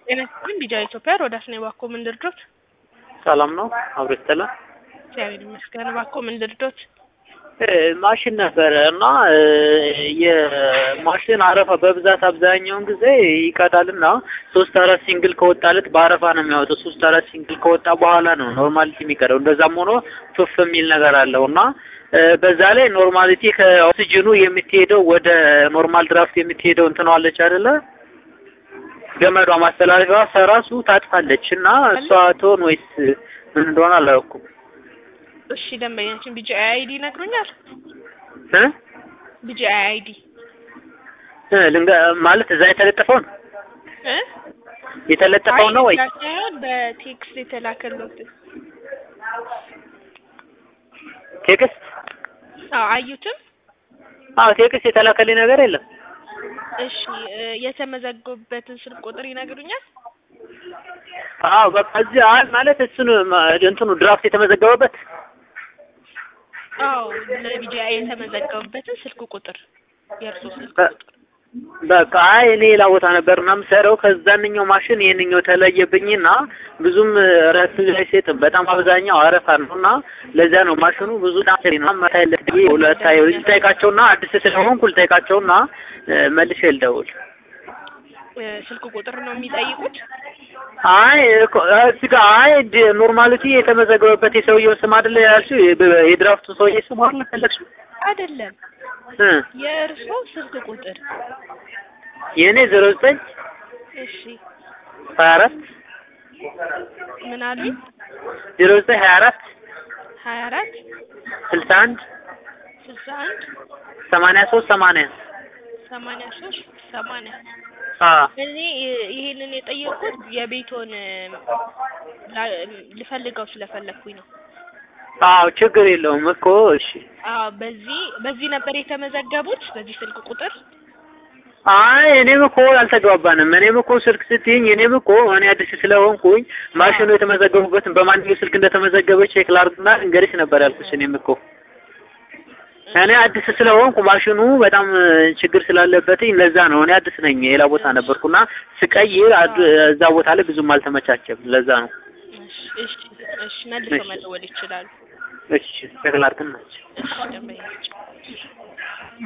ጤና ይስጥልኝ ቢጃ ኢትዮጵያ ሮዳስ ነኝ። እባክዎ ምን ልርዶት? ሰላም ነው አብሮ ይስጥልን። እግዚአብሔር ይመስገን። እባክዎ ምን ልርዶት? እ ማሽን ነበረ እና እ የማሽን አረፋ በብዛት አብዛኛውን ጊዜ ይቀዳልና ሶስት አራት ሲንግል ከወጣለት በአረፋ ነው የሚያወጣው። ሶስት አራት ሲንግል ከወጣ በኋላ ነው ኖርማሊቲ የሚቀደው። እንደዛም ሆኖ ቱፍ የሚል ነገር አለው እና እ በዛ ላይ ኖርማሊቲ ከኦክሲጅኑ የምትሄደው ወደ ኖርማል ድራፍት የምትሄደው እንትነዋለች አይደለ? ገመዷ ማስተላለፊያዋ ሰራሱ ታጥፋለች እና እሷ ትሆን ወይስ ምን እንደሆነ አላውቅም። እሺ ደንበኛችን ቢጂ አይዲ ይነግሩኛል? እ ቢጂ አይዲ እ ልንገ ማለት እዛ የተለጠፈው ነው እ የተለጠፈው ነው ወይ? አይ ሳይሆን በቴክስት የተላከሉት። ቴክስት? አዎ አዩትም? አዎ ቴክስት የተላከልኝ ነገር የለም። እሺ እ የተመዘገቡበትን ስልክ ቁጥር ይነግሩኛል? አዎ በቃ እዚህ አይ ማለት እሱን ማ- እንትኑ ድራፍት የተመዘገበበት አዎ ለቢጂ የተመዘገቡበትን ስልክ ቁጥር የእርሶ ስልክ በ- ቁጥር በቃ አይ እኔ ሌላ ቦታ ነበር እና የምሰራው ከዛንኛው ማሽን ይሄንኛው ተለየብኝና ብዙም እረፍት አይሰጥም። በጣም አብዛኛው አረፋ ነው እና ለዚያ ነው ማሽኑ ብዙ ጣሪ ነው ማታይለት ብዬ ሁለታየ ልጠይቃቸውና አዲስ ስለሆንኩ ልጠይቃቸውና እ መልሼ ልደውል። እ ስልክ ቁጥር ነው የሚጠይቁት? አይ እኮ እዚህ ጋር አይ ድ- ኖርማሊቲ የተመዘገበበት የሰውየው ስም አይደለ ያልሽው የ- የድራፍቱ ሰውዬ ስም አይደለ ፈለግሽው? አይደለም እ የእርሶ ስልክ ቁጥር የእኔ ዜሮ ዘጠኝ እሺ ሀያ አራት ምን አሉኝ? ዜሮ ዘጠኝ ሀያ አራት ሀያ አራት ስልሳ አንድ ስልሳ አንድ ሰማንያ ሶስት ሰማንያ ሰማንያ ሶስት ሰማንያ አ እኔ ይ- ይሄንን የጠየቅኩት የቤቶን ላ- ልፈልገው ስለፈለግኩኝ ነው። አዎ ችግር የለውም እኮ እሺ። አዎ በዚህ በዚህ ነበር የተመዘገቡት በዚህ ስልክ ቁጥር አይ እኔም እኮ አልተግባባንም። እኔም እኮ ስልክ ስትይኝ እኔም እኮ እኔ አዲስ ስለሆንኩኝ ማሽኑ የተመዘገቡበትን በማንኛው ስልክ እንደተመዘገበ ቼክ ላድርግና እንገሪሽ ነበር ያልኩሽ። እኔም እኮ እኔ አዲስ ስለሆንኩ ማሽኑ በጣም ችግር ስላለበትኝ ለዛ ነው። እኔ አዲስ ነኝ፣ ሌላ ቦታ ነበርኩና ስቀይር አድ- እዛ ቦታ ላይ ብዙም አልተመቻቸም። ለዛ ነው። እሺ እሺ እሺ መልሰው እሺ። መደወል ይችላሉ። እሺ ቼክ ላድርግና እሺ ደንበኛችን